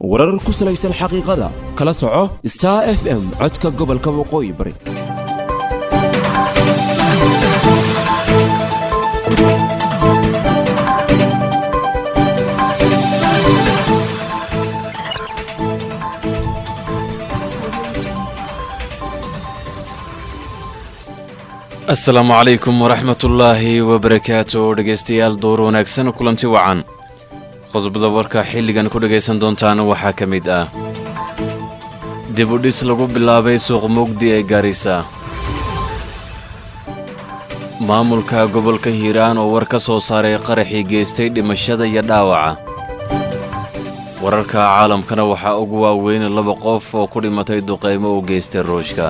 warar ku salaysan xaqiiqada kala soco star f m codka gobolka waqooyi bari asalaamu calaykum waraxmatullaahi wabarakaatu dhegaystayaal door wanaagsan kulanti wacan qodobada warka xilligan ku dhegaysan doontaan waxaa ka mid ah dib u dhis lagu bilaabay suuq mugdi ee gaarisa maamulka gobolka hiiraan oo war ka soo saaray qaraxii geystay dhimashada iyo dhaawaca wararka caalamkana waxaa ugu waaweyn laba qof oo ku dhimatay duqaymo u geystay ruushka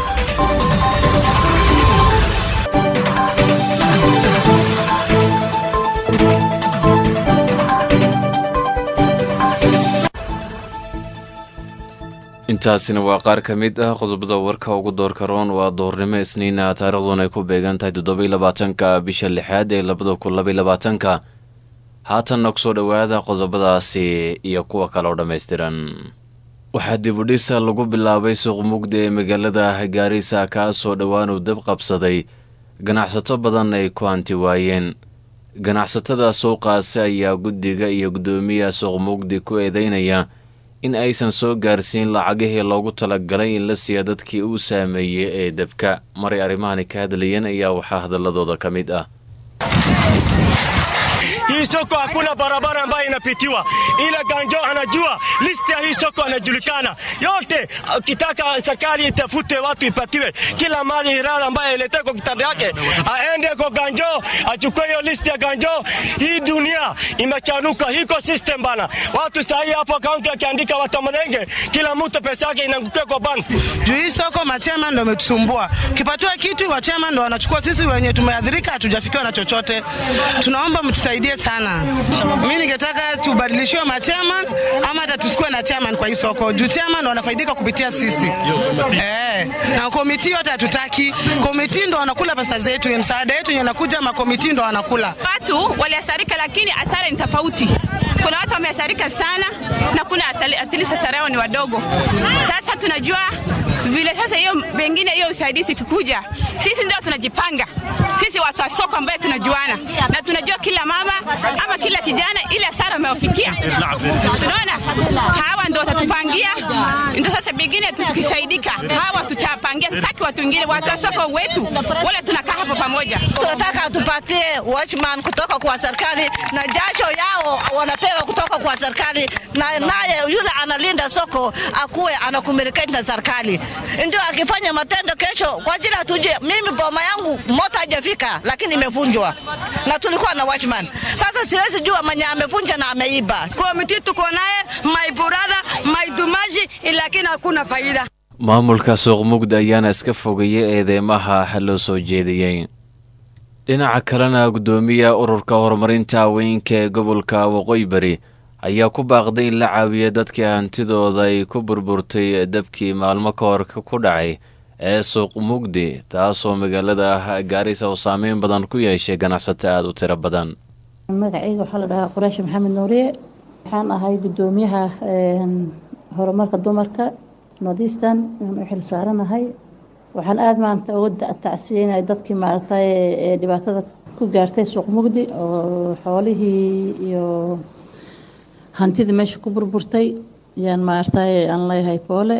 intaasina waa qaar ka mid ah qodobada warka ugu doorka roon waa doornimo isniina taariikhduna ay ku beegan tahay toddobaiy labaatanka bisha lixaad ee labada kun labaiy labaatanka haatanna kusoo dhowaada qodobadaasi iyo kuwa kale oo dhammaystiran waxaa dibudhisa lagu bilaabay suuq mugdi ee magaalada gaarisa kaasoo dhowaanuu dab qabsaday ganacsato badan ay ku hanti waayeen ganacsatada suuqaasi ayaa guddiga iyo guddoomiyaha suuq mugdi ku eedeynaya in aysan soo gaarsiin lacagihii loogu talagalay in la siiya dadkii uu saameeyey ee debka maray arrimahani ka hadlayeen ayaa waxaa hadaladooda ka mid ah Hii soko hakuna barabara ambayo inapitiwa, ila Ganjo anajua listi ya hii soko anajulikana yote. Ukitaka serikali itafute watu ipatiwe kila mali hirara ambayo iletee kwa kitanda yake, aende kwa Ganjo achukue hiyo listi ya Ganjo. Hii dunia imechanuka, hiko system bana. Watu sahii hapo kaunti akiandika watamadenge, kila mtu pesa yake inaangukia kwa bank. Juu hii soko machema ndo ametusumbua. Ukipatiwa kitu wachema ndo wanachukua, sisi wenye tumeadhirika hatujafikiwa na chochote. Tunaomba mtusaidie sana. Mi ningetaka tubadilishiwe machairman ama hata tusikuwe na chairman kwa hii soko, juu chairman ndo wanafaidika kupitia sisi eh, na komiti yote hatutaki. Komiti ndo wanakula pesa zetu, msaada yetu yenye nakuja, makomiti ndo wanakula. Watu waliasarika, lakini asara ni tofauti. Kuna watu wameasarika sana na kuna atilisi asara yao ni wadogo. Sasa tunajua vile sasa hiyo pengine hiyo usaidizi ikikuja, sisi ndio tunajipanga sisi watu wa soko ambaye tunajuana na tunajua kila mama ama kila kijana ile hasara amewafikia. Tunaona hawa ndio watatupangia, ndio sasa pengine tukisaidika, hawa tutapangia. Tutaki watu wengine, watu wa soko wetu wale tunakaa hapo pamoja. Tunataka tupatie watchman kutoka kwa serikali na jasho yao wanapewa kutoka kwa serikali, na naye yule analinda soko akuwe anakomunicate na serikali, ndio akifanya matendo kesho kwa ajili atuje. Mimi boma yangu moto haijafika, lakini imevunjwa na tulikuwa na watchman. Sasa siwezi jua mwenye amevunja na ameiba. Komiti tuko naye my brother my dumashi, lakini hakuna faida. maamulka suuq mugdi ayaana iska fogeeyey eedeymaha loo soo jeediyey dhinaca kalena guddoomiya ururka horumarinta haweenka ee gobolka waqooyi bari ayaa ku baaqday in la caawiya dadkii hantidooda ay ku burburtay dabkii maalmo ka hor ku dhacay ee suuq mugdi taasoo magaalada gaarisa oo saameyn badan ku yeeshay ganacsato aada u tiro badan magacayga waxaa la dhahaa quraashi maxamed nuuriye waxaan ahay guddoomiyaha horumarka dumarka northeastern aan u xil saaranahay waxaan aada maanta uga tacsiyeynaya dadkii maaragtay ee dhibaatada ku gaartay suuq mugdi oo xoolihii iyo hantidii meesha ku burburtay yaan maaragtay aan leeyahay poole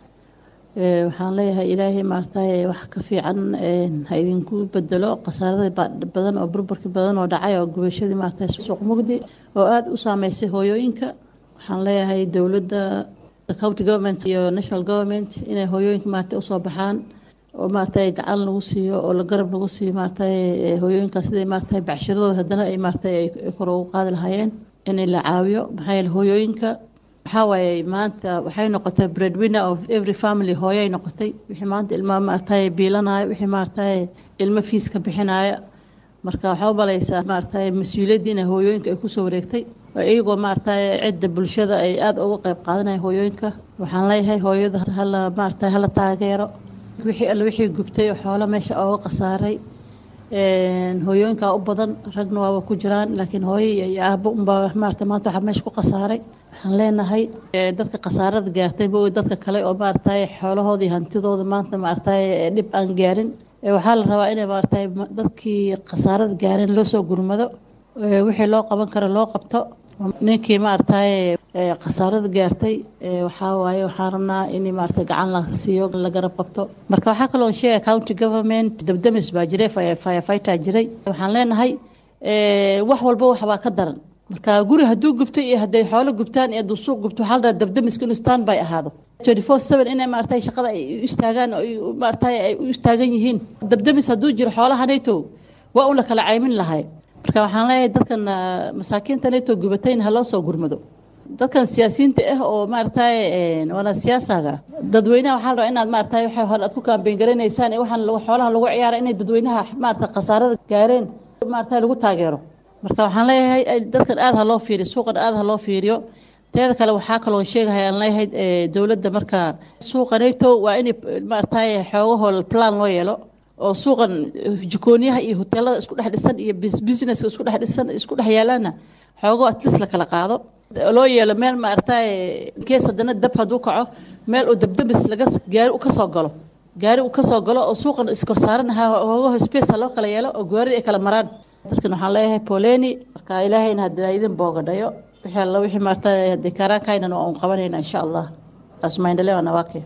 waxaan leeyahay ilaahay maaragtay wax ka fiican ha idinku bedelo khasaarada badan oo burburki badan oo dhacay oo gubashadii maaragtay suuq mugdi oo aada u saameysay hooyooyinka waxaan leeyahay dowladda county government iyo national government inay hooyooyinka maaragtay usoo baxaan oo maaragtay gacan lagu siiyo oo la garab lagu siiyo maaragtay hooyooyinkaas siday maaragtay bacshiradooda haddana ay maaragtay ay kor ugu qaadi lahaayeen in la caawiyo maxaa yeele hooyooyinka waxaa waaye maanta waxay noqotay breadwinner of every family hooyay noqotay wixii maanta ilmaha maaragtay biilanaya wixii maaragtay ilmo fiiska bixinaya marka waxaa u balaysaa maaragtay mas-uuliyaddii inay hooyooyinka ay kusoo wareegtay iyagoo maaragtay cidda bulshada ay aada uga qayb qaadanaya hooyooyinka waxaan leeyahay hooyada hala maaragtay hala taageero wixii alle wixii gubtay oo xoolo meesha ooga khasaaray hooyooyinkaa u badan ragna waaba ku jiraan laakiin hooyo iyo aabo unbaa maarata maanta waxaa meesha ku khasaaray waxaan leenahay dadka khasaarada gaartay ma dadka kale oo maaragtay xoolahooda iyo hantidooda maanta maaragtay dhib aan gaarin waxaa la rabaa inay maaragtay dadkii khasaarada gaareen loo soo gurmado wixii loo qaban karo loo qabto ninkii maaragtay khasaarada gaartay waxaa waaye waxaan rabnaa in maaragtay gacan la siiyo la garab qabto marka waxaa kaloo sheegay county government dabdamis baa jiray firefighter jiray waxaan leenahay wax walba waxbaa ka daran marka guri hadduu gubto iyo hadday xoolo gubtaan iyo hadduu suuq gubto waxaa la rabaa dabdamiska inuu stand by ahaado twenty four seven inay maaragtay shaqada ay u istaagaan oo maaragtay ay u istaagan yihiin dabdamis hadduu jiro xoolaha nato waa un la kala caymin lahay marka waxaan leeyahay dadkan masaakiinta nato gubatayna ha loo soo gurmado dadkan siyaasiyiinta ah oo maaragtay waana siyaasaga dadweynaha waxaa la rabaa inaad maaragtay waxay hore aad ku kaambeyn garanaysaan ee waxaan xoolaha lagu ciyaara inay dadweynaha maaragtay khasaarada gaareen maaragtay lagu taageero marka waxaan leeyahay dadkan aada ha loo fiiriyo suuqan aada ha loo fiiriyo teeda kale waxaa kaloo sheegahay aan leeyahay dowladda marka suuqa nato waa in maaragtay xoogahoo plan loo yeelo oo suuqan jikooniyaha iyo hoteelada isku dhex dhisan iyo businesska isku dhex dhisan isku dhex yaalaana xoogo atleast la kala qaado loo yeelo meel maaragtay kees haddana dab hadduu kaco meel oo dabdabis laga gaari u kasoo galo gaari u kasoo galo oo suuqan iskorsaaran hoogaho space ha loo kala yeelo oo gaarida ay kala maraan dadkan waxaan leeyahay poleni marka ilaahayna hadda idin boogadhayo wixii alla wixii maaragtay haddii kaaraankaynana waa un qabanayna insha allah asmaindale nawake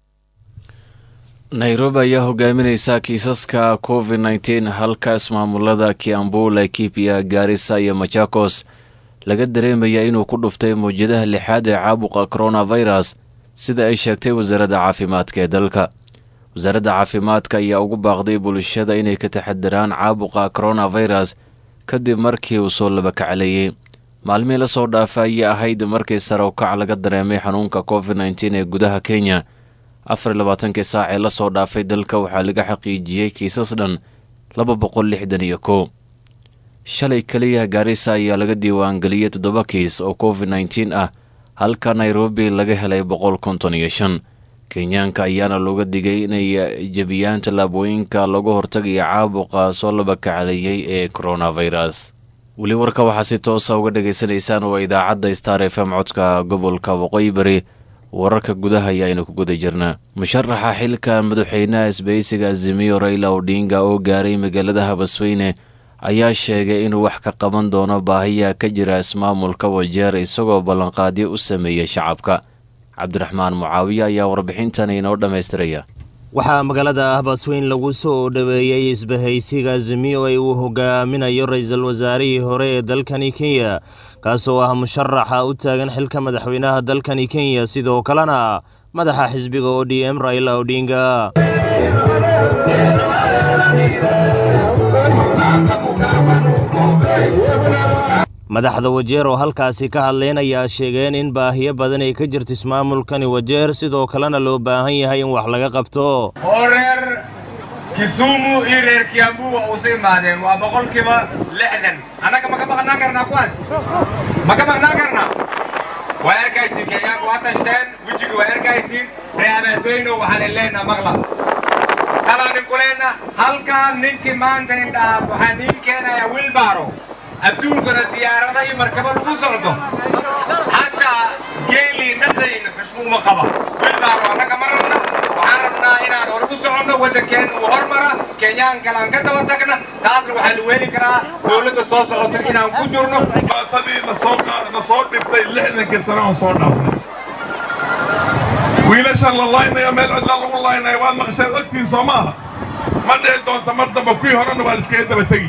nairobi ayaa hogaamineysa kiisaska covid nneteen halka ismaamulada kiambu laikipia gaarisa iyo machakos laga dareemaya inuu ku dhuftay mawjadaha lixaad ee caabuqa coronavirus sida ay sheegtay wasaaradda caafimaadka ee dalka wasaaradda caafimaadka ayaa ugu baaqday bulshada inay ka taxadiraan caabuqa coronavirus kadib markii uu soo labakacleeyey maalmihii lasoo dhaafa ayay ahayd markii sare ukac laga dareemay xanuunka covid nneteen ee gudaha kenya afar iyo labaatankii saac ee lasoo dhaafay dalka waxaa laga xaqiijiyey kiisas dhan laba boqol lixdan iyo kow shalay keliya gaarisa ayaa laga diiwaangeliyey toddoba kiis oo covid nneteen ah halka nairobi laga helay boqol konton iyo shan kenyaanka ayaana looga digay inay jebiyaan tallaabooyinka lagu hortagaya caabuqa soo labakacleeyey ee coronavirus weli warka waxaa si toosa uga dhagaysanaysaan waa idaacadda star f m codka gobolka waqooyi bari wararka gudaha ayaaynu ku guda jirnaa musharaxa xilka madaxweynaha isbahaysiga azimiyo rayla odhinga oo gaaray magaalada habasweyne ayaa sheegay inuu wax ka qaban doono baahiya ka jira ismaamulka wajeer isagoo ballanqaadyo u sameeyey shacabka cabdiraxmaan mucaawiye ayaa warbixintan inoo dhammaystiraya waxaa magaalada habasweyn lagu soo dhoweeyey isbahaysiga azimiyo ee uu hogaaminayo ra-iisul wasaarihii hore ee dalkani kenya kaasoo ah musharaxa u taagan xilka madaxweynaha dalkani kenya sidoo kalena madaxa xisbiga o d m raila odhinga madaxda wajeer oo halkaasi ka hadleen ayaa sheegeen in baahiyo badan ay ka jirto ismaamulkani wajeer sidoo kalena loo baahan yahay in wax laga qabto oo reer kisumu iyo reer kiambu waa usu imaadeen waa boqolkiiba lixdan annaga ma ka maqnaan karnaa kuwaas ma ka maqnaan karnaa waa arkaysiin kenyaanku waa tashteen wejiga waa arkaysiin ree abaasooyino waxaan ileenna maqla talaanin kuleenna halkaa ninkii maanta indhaha waxaan niin keenayaa wilbaro adduunkana diyaarada iyo markaba lagu socdo xataa geelii dhadayna xushmuuma qaba wilbaro annaga ma rabna waxaan rabnaa inaan hore u soconno waddankeenna uu hormara kenyaan kale aan ka daba tagna taasna waxaa la weeli karaa dowladda soo socota inaan ku jirno baatadii na soo dhibtay lixdankii sano aan soo dhaafnay wiilashan la laynaya meel cidla lagu laynaya waad maqsheed ogtiin soo maaha ma dhici doonta mar damba kuwii horena waa liskaga daba tegi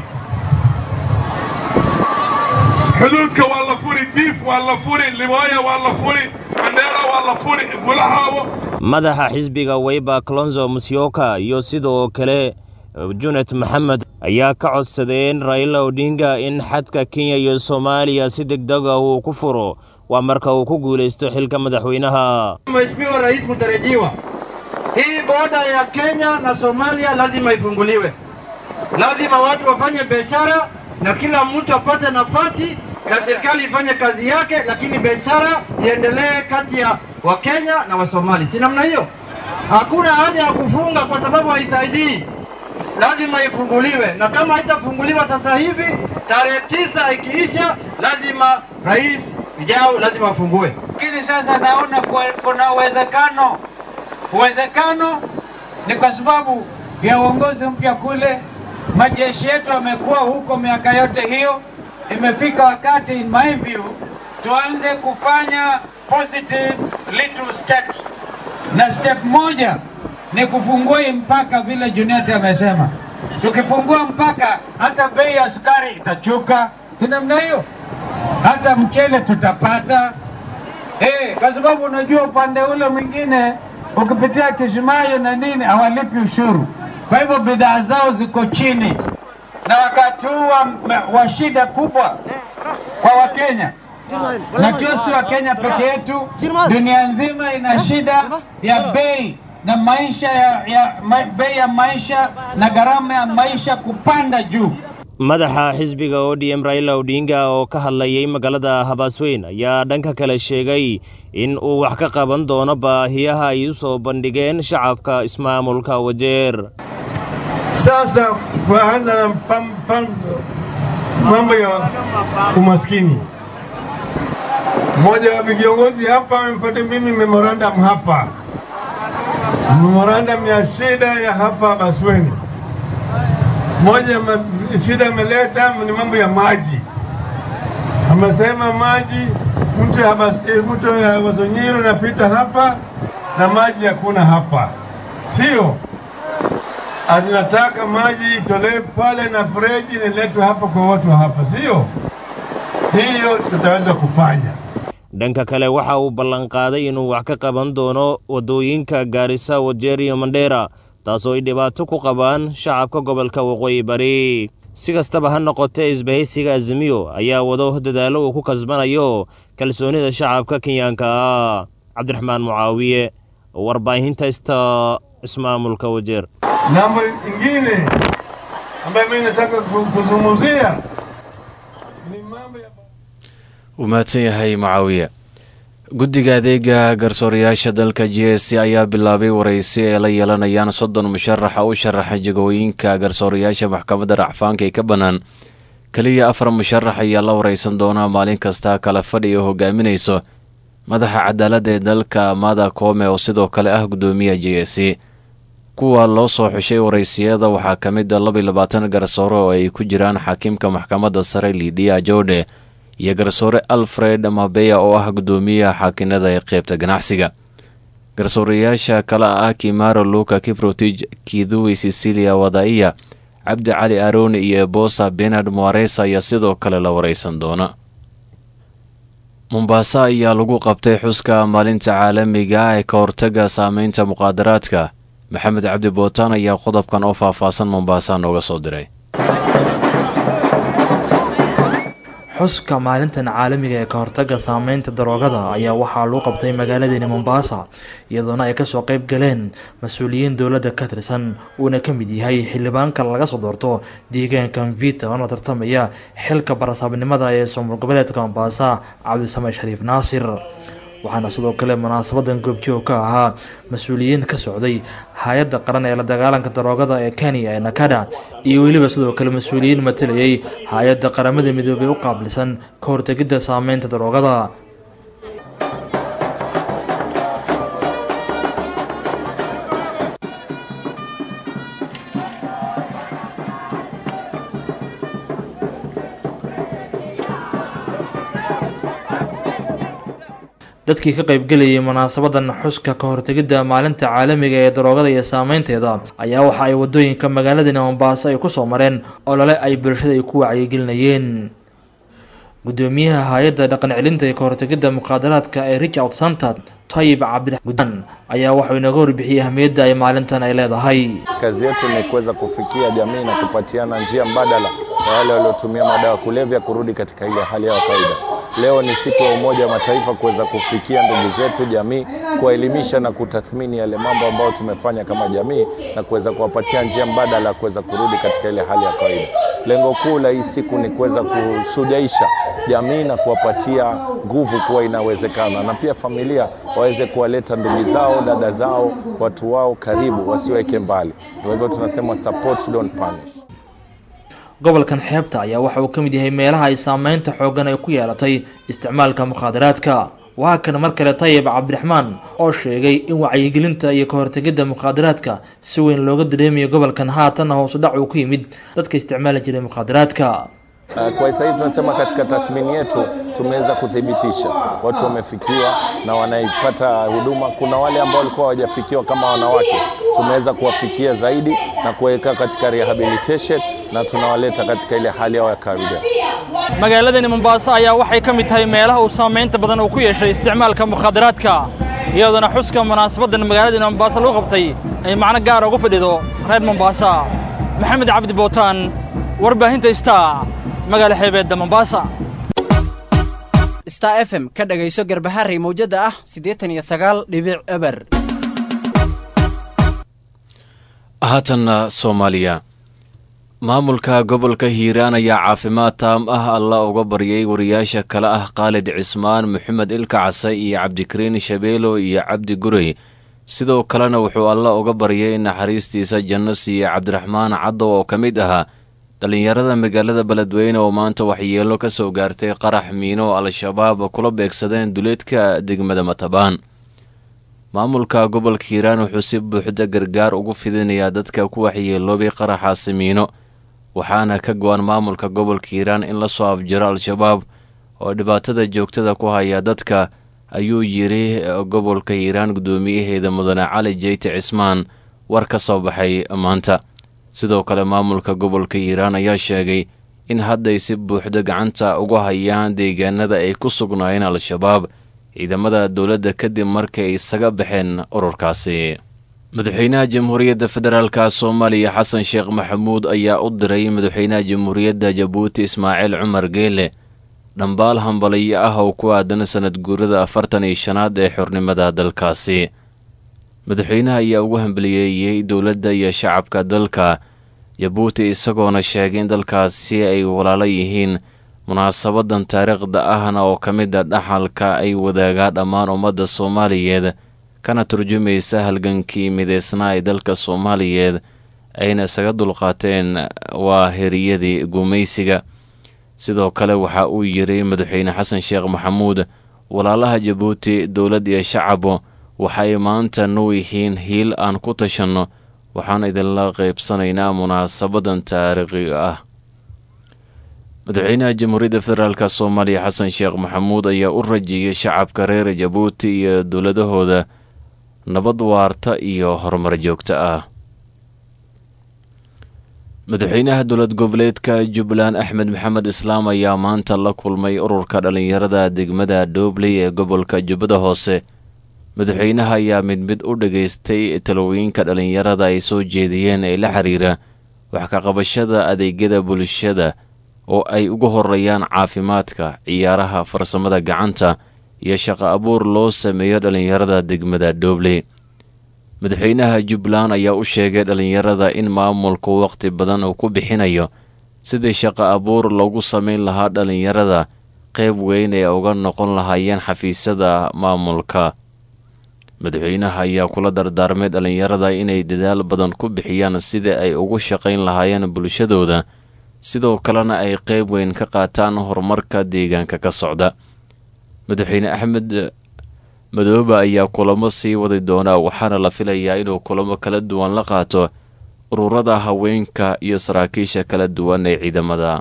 xuduudka waa la furi diif waa la furi libooya waa la furi mandheera waa la furi gulahaabo madaxa xisbiga weyba colonzo musyoka iyo sidoo kale junet maxamed ayaa ka codsadeen raila odhinga in xadka kenya iyo soomaaliya si degdega uu ku furo waa marka uu ku guulaysto xilka madaxweynaha Mheshimiwa Rais mtarajiwa, hii boda ya Kenya na Somalia lazima ifunguliwe, lazima watu wafanye biashara na kila mtu apate nafasi na serikali ifanye kazi yake, lakini biashara iendelee kati ya Wakenya na Wasomali. Si namna hiyo? Hakuna haja ya kufunga kwa sababu haisaidii. lazima ifunguliwe, na kama haitafunguliwa sasa hivi, tarehe tisa ikiisha, lazima rais ijao lazima afungue. Lakini sasa naona kwa- kuna uwezekano, uwezekano ni kwa sababu ya uongozi mpya kule, majeshi yetu yamekuwa huko miaka yote hiyo. Imefika wakati, in my view, tuanze kufanya positive little step, na step moja ni kufungua hii mpaka vile Junet amesema. Tukifungua mpaka, hata bei ya sukari itachuka, si namna hiyo? Hata mchele tutapata, Eh, kwa sababu unajua upande ule mwingine ukipitia Kismayo na nini hawalipi ushuru, kwa hivyo bidhaa zao ziko chini, na wakati huu wa, wa shida kubwa kwa Wakenya na tu si Wakenya peke yetu, dunia nzima ina shida ya bei na maisha ya, ya ma, bei ya maisha na gharama ya maisha kupanda juu. madaxa xisbiga odm raila odinga oo ka hadlayay magaalada habaasweyn ayaa dhanka kale sheegay in uu wax ka qaban doono baahiyaha ay u soo bandhigeen shacabka ismaamulka wajeer Sasa kuanza na pam, pam, mambo ya umaskini. Mmoja wa viongozi hapa amepata mimi memorandum hapa, memorandum ya shida ya hapa Basweni. Moja ya ma- shida ameleta ni mambo ya maji. Amesema maji, mtu ya Bas- eh, mtu ya Basonyiru napita hapa na maji hakuna hapa, sio? Atinataka maji itolewe pale na freji niletwe hapa kwa watu wa hapa, sio? Hiyo tutaweza kufanya. dhanka kale waxa uu ballanqaaday inuu wax ka qaban doono waddooyinka gaarisa wajeer iyo mandheera taasoo ay dhibaato ku qabaan shacabka gobolka waqooyi bari si kastaba ha noqotee isbahaysiga azimiyo ayaa wado dadaallo uu ku kasbanayo kalsoonida shacabka kenyaanka ah cabdiraxmaan mucaawiye warbaahinta ista ismaamulka wajeer Mambo ingine ambayo mimi nataka ku- kuzungumzia uu mahadsan yahay mucaawiye guddiga adeega garsoorayaasha dalka g s c ayaa bilaabay waraysi ay la yeelanayaan soddon musharaxa u sharaxa jagooyinka garsoorayaasha maxkamadda racfaanka ee ka bannaan keliya afar musharax ayaa la waraysan doonaa maalin kasta kala fadhi oo hogaaminayso madaxa cadaaladda ee dalka mada koome oo sidoo kale ah guddoomiyaha j s c kuwa loo soo xushay waraysiyada waxaa ka mid a laba iyo labaatan garsoore oo ay ku jiraan xaakiimka maxkamadda sare lidiya jorde iyo garsoore alfred mabeya oo ah guddoomiyaha xaakinada ee qeybta ganacsiga garsoorayaasha kale ah kimaro luka kiprotij kidhui cecilia wadaiya cabdi cali aroni iyo bosa benard moaresa ayaa sidoo kale la waraysan doona mombaaso ayaa lagu qabtay xuska maalinta caalamiga ah ee ka hortaga saameynta muqaadaraadka maxamed cabdi bootaan ayaa qodobkan oo faahfaahsan mombasa nooga soo diray xuska maalintan caalamiga ee ka hortaga saameynta daroogada ayaa waxaa lagu qabtay magaaladeeni mombasa iyadoona ay kasoo qeyb galeen mas-uuliyiin dowladda ka tirsan uuna ka mid yahay xildhibaanka laga soo doorto deegaanka mvita oona tartamaya xilka barasaabnimada ee soomul goboleedka mombasa cabdisame shariif naasir waxaana sidoo kale munaasabadan goobjoog ka ahaa mas-uuliyiin ka socday hay-adda qaran ee la dagaalanka daroogada ee kenya ee nakada iyo weliba sidoo kale mas-uuliyiin matalayay hay-adda qaramada midoobey u qaabilsan ka hortegidda saameynta daroogada dadkii ka qaybgelayay munaasabadan xuska ka hortegidda maalinta caalamiga ee daroogada iyo saameynteeda ayaa waxa ay wadooyinka magaaladani mombaaso ay kusoo mareen olole ay bulshada ay ku wacyigelinayeen gudoomiyaha hay-adda dhaqan celinta ee ka hortegidda muqaadaraadka ee richard santa tayib cabdigudan ayaa waxau inaga warbixiyey ahmiyadda ay maalintan ay leedahay Kazi yetu ni kuweza kufikia jamii na kupatiana njia mbadala ya wale waliotumia madawa ya kulevya kurudi katika ile hali yao ya kawaida. Leo ni siku ya Umoja wa Mataifa kuweza kufikia ndugu zetu jamii, kuwaelimisha na kutathmini yale mambo ambayo tumefanya kama jamii na kuweza kuwapatia njia mbadala ya kuweza kurudi katika ile hali ya kawaida. Lengo kuu la hii siku ni kuweza kushujaisha jamii na kuwapatia nguvu kuwa inawezekana, na pia familia waweze kuwaleta ndugu zao, dada zao, watu wao karibu, wasiweke mbali. Ndio hivyo tunasema support don't punish. gobolkan xeebta ayaa waxa uu ka mid yahay meelaha ay saameynta xooggan ay ku yeelatay isticmaalka mukhaadaraadka waa kan mar kale tayib cabdiraxmaan oo sheegay in wacyigelinta iyo ka hortegidda mukhaadaraadka si weyn looga dareemayo gobolkan haatanna hoosu dhac uu ku yimid dadka isticmaali jiray mukhaadaraadka Uh, Kwa sasa hivi tunasema katika tathmini yetu tumeweza kuthibitisha watu wamefikiwa na wanaipata huduma. Kuna wale ambao walikuwa hawajafikiwa kama wanawake, tumeweza kuwafikia zaidi na kuwaweka katika rehabilitation na tunawaleta katika ile hali yao ya kawaida. magaaladani mombaaso ayaa waxay ka mid tahay meelaha uu saamaynta badan uu ku yeeshay isticmaalka mukhaadaraadka iyadoona xuska munaasabadan magaaladani mombaaso lagu qabtay ay macno gaara ugu fadhido reer mombaasa maxamed cabdi bootaan warbaahinta star magaala xeebeedda mombaasa star f m ka dhagayso garbaharey mawjada ah siddeetan iyo sagaal dhibic eber haatanna soomaaliya maamulka gobolka hiiraan ayaa caafimaad taam ah alla uga baryay wariyaasha kale ah khaalid cismaan maxamed ilka case iyo cabdikariin shabeelo iyo cabdi gurey sidoo kalena wuxuu alla uga baryay in naxariistiisa janno siiye cabdiraxmaan caddow oo ka mid ahaa dhallinyarada magaalada beledweyne oo maanta waxyeelo ka soo gaartay qarax miino oo al-shabaab kula beegsadeen duleedka degmada matabaan maamulka gobolka hiiraan wuxuu si buuxda gargaar ugu fidinayaa dadka ku waxyeeloobay qaraxaasi miino waxaana ka go-an maamulka gobolka hiiraan in la soo afjiro al-shabaab oo dhibaatada joogtada ku haya dadka ayuu yidhi gobolka hiiraan guddoomiyaheeda mudane cali jeyte cismaan war ka soo baxay maanta sidoo kale maamulka gobolka hiiraan ayaa sheegay in hadday si buuxda gacanta ugu hayaan deegaanada ay ku sugnaayeen al-shabaab ciidamada dowladda kadib markii ay isaga baxeen ururkaasi madaxweynaha jamhuuriyadda federaalka soomaaliya xasan sheekh maxamuud ayaa u diray madaxweynaha jamhuuriyadda jabuuti ismaaciil cumar geele dhambaal hambaliyo ah oo ku aadan sanad guurada afartan iyo shanaad ee xornimada dalkaasi madaxweynaha ayaa ugu hambaliyeeyey dowladda iyo shacabka dalka jabuuti isagoona sheegay in dalkaasi ay walaalo yihiin munaasabadan taariikhda ahna oo ka mid a dhaxalka ay wadaagaa dhammaan ummadda soomaaliyeed kana turjumaysa halgankii mideysnaa ee dalka soomaaliyeed ayna isaga dulqaateen waa heriyadii gumaysiga sidoo kale waxa uu yidhi madaxweyne xasan sheekh maxamuud walaalaha jabuuti dowlad iyo shacabo waxay maanta noo yihiin hiil aan ku tashanno waxaan idinla qaybsanaynaa munaasabadan taariikhiga ah madaxweynaha jamhuuriyadda federaalk soomaaliya xasan sheekh maxamuud ayaa u rajiyey shacabka reer jabuuti iyo dowladahooda nabad waarta iyo horumar joogto ah madaxweynaha dowlad goboleedka jubbaland axmed maxamed islaam ayaa maanta la kulmay ururka dhallinyarada degmada doobley ee gobolka jubbada hoose madaxweynaha ayaa mid mid u dhageystay talooyinka dhallinyarada ay soo jeediyeen ee la xiriira wax ka qabashada adeegyada bulshada oo ay ugu horeeyaan caafimaadka ciyaaraha farsamada gacanta iyo shaqo abuur loo sameeyo dhallinyarada degmada doobley madaxweynaha jubbaland ayaa u sheegay dhallinyarada in maamulku waqti badan uu ku bixinayo sidii shaqo abuur loogu sameyn lahaa dhallinyarada qayb weyn ee uga noqon lahaayeen xafiisyada maamulka madaxweynaha ayaa kula dardaarmay dhallinyarada inay dadaal badan ku bixiyaan sidii ay ugu shaqayn lahaayeen bulshadooda sidoo kalena ay qayb weyn ka qaataan horumarka deegaanka ka socda madaxweyne axmed madoobe ayaa kulamo sii wadi doonaa waxaana la filayaa inuu kulamo kala duwan la qaato ururada haweenka iyo saraakiisha kala duwan ee ciidamada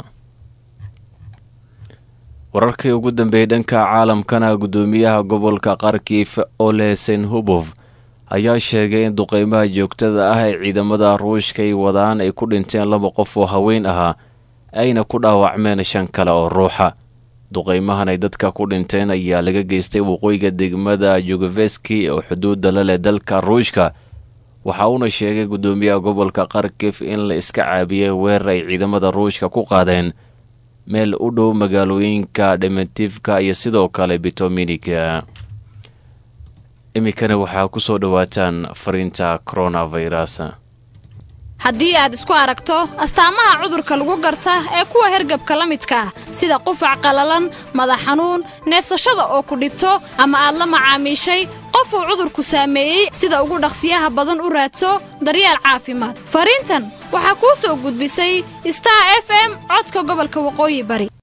wararkii ugu dambeeyey dhanka caalamkana guddoomiyaha gobolka kharkiif ole senhubof ayaa sheegay in duqeymaha joogtada ah ee ciidamada ruushka ay wadaan ay ku dhinteen laba qof oo haween ahaa ayna ku dhaawacmeen shan kale oo ruuxa duqeymahan ay dadka ku dhinteen ayaa laga geystay waqooyiga degmada jugoveski oo xuduudda la leh dalka ruushka waxa uuna sheegay guddoomiyaha gobolka kharkif in la iska caabiyey weerar ay ciidamada ruushka ku qaadeen meel u dhow magaalooyinka dhementifka iyo sidoo kale bitominika iminkana waxaa ku soo dhowaataan fariinta coronavirus haddii aad isku aragto astaamaha cudurka lagu garta ee kuwa hergabka la midka ah sida qufac qallalan madax xanuun neefsashada oo ku dhibto ama aad la macaamiishay qof uu cudurku saameeyey sida ugu dhaqsiyaha badan u raadso daryeel caafimaad fariintan waxaa kuu soo gudbisay star f m codka gobolka waqooyi bari